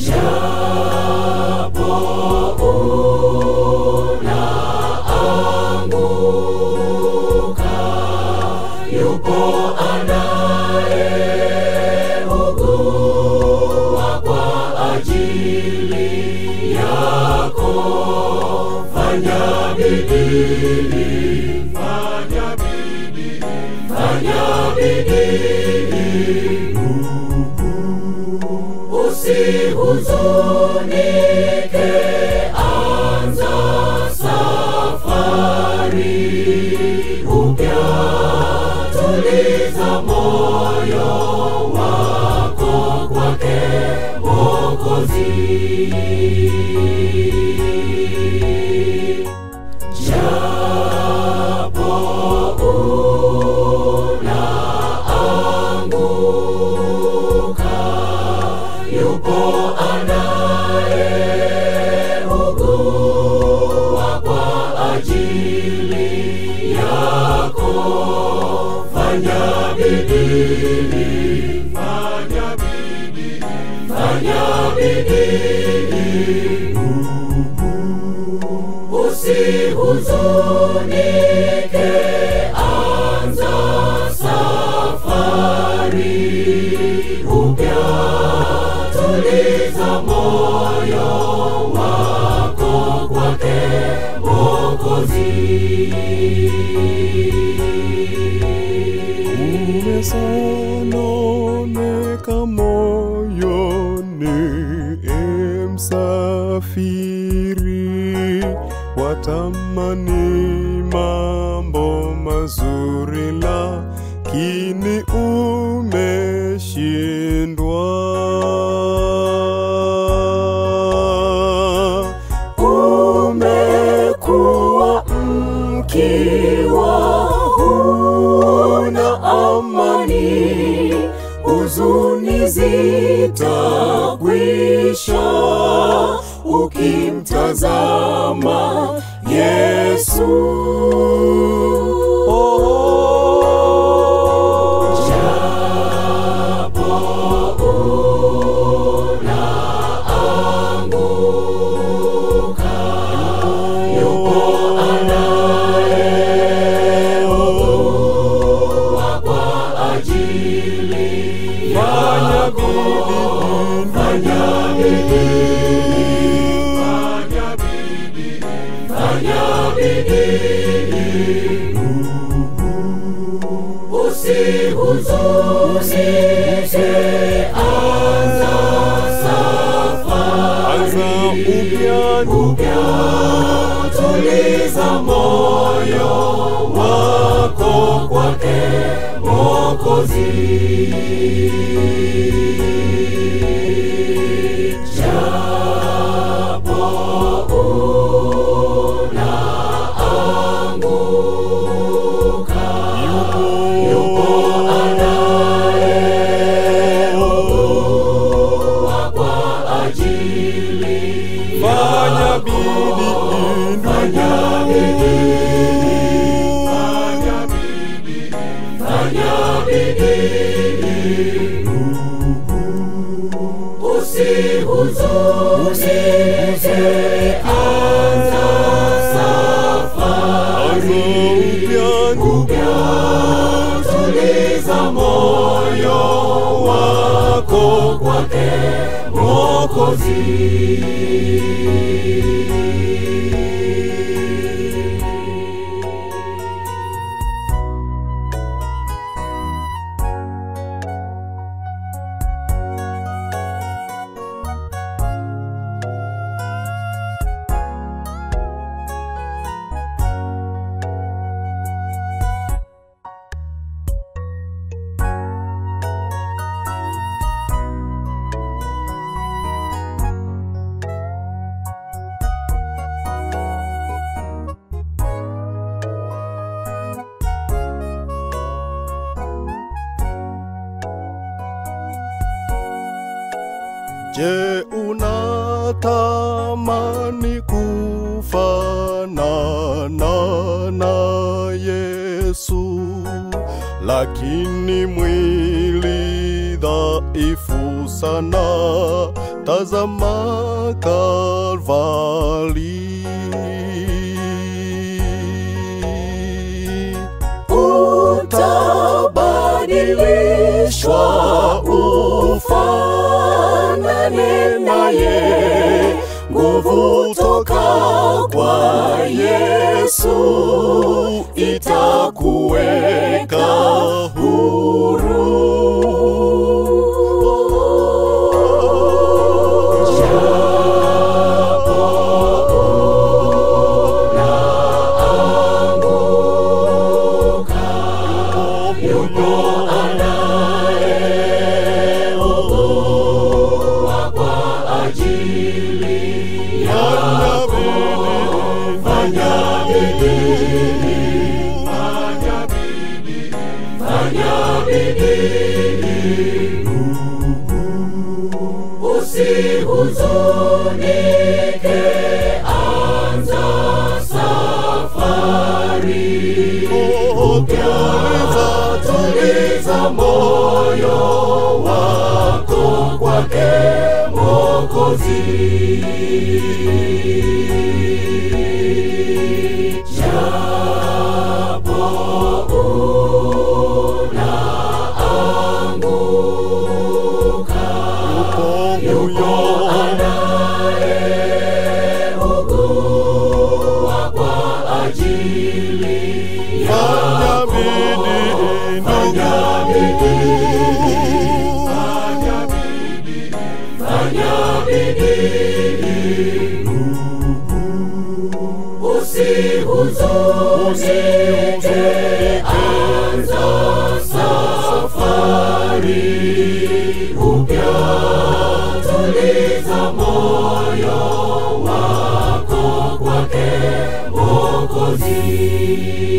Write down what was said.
japo unaanguka, yupo anayeugua kwa ajili yako. Fanya bidii, fanya bidii, fanya bidii usihuzunike, anza safari upya, tuliza moyo wako kwake Mwokozi. Japo unaanguka, yupo anayeugua kwa ajili yako. Fanya bidii, fanya bidii, fanya bidii usihuzunike, anza safari upya, tuliza moyo wako kwake Mwokozi. umesononeka moyoni, e msafiri, watamani mambo mazuri, lakini umeshindwa. umekuwa mkiwa huna amani, huzuni zitakwisha ukimtazama Yesu. Japo unaanguka, yupo anayeugua kwa ajili yako. Fanya bidii, fanya bidii, fanya bidii, usihuzunike, anza safari Anza upya upya, tuliza moyo wako kwake Mwokozi. Japo unaanguka, yupo anayeugua kwa ajili fanya yako. bidii, Fanya bidii, fanya bidii, fanya bidii, usihuzunike, anza safari upya, tuliza moyo wako kwake Mwokozi. Je, unatamani kufanana na Yesu, lakini mwili dha dhaifu sana, tazama Kalvari. utabadilishwa ufanane naye nguvu toka kwa yesu itakuweka huru usihuzunike anza safari Tuliza, tuliza moyo wako kwake mokozi japo unaanguka yupo ugua kwa ajili Fanya bidii ndugu, fanya bidii usihuzunike anza safari upya tuliza moyo wako kwake mokozi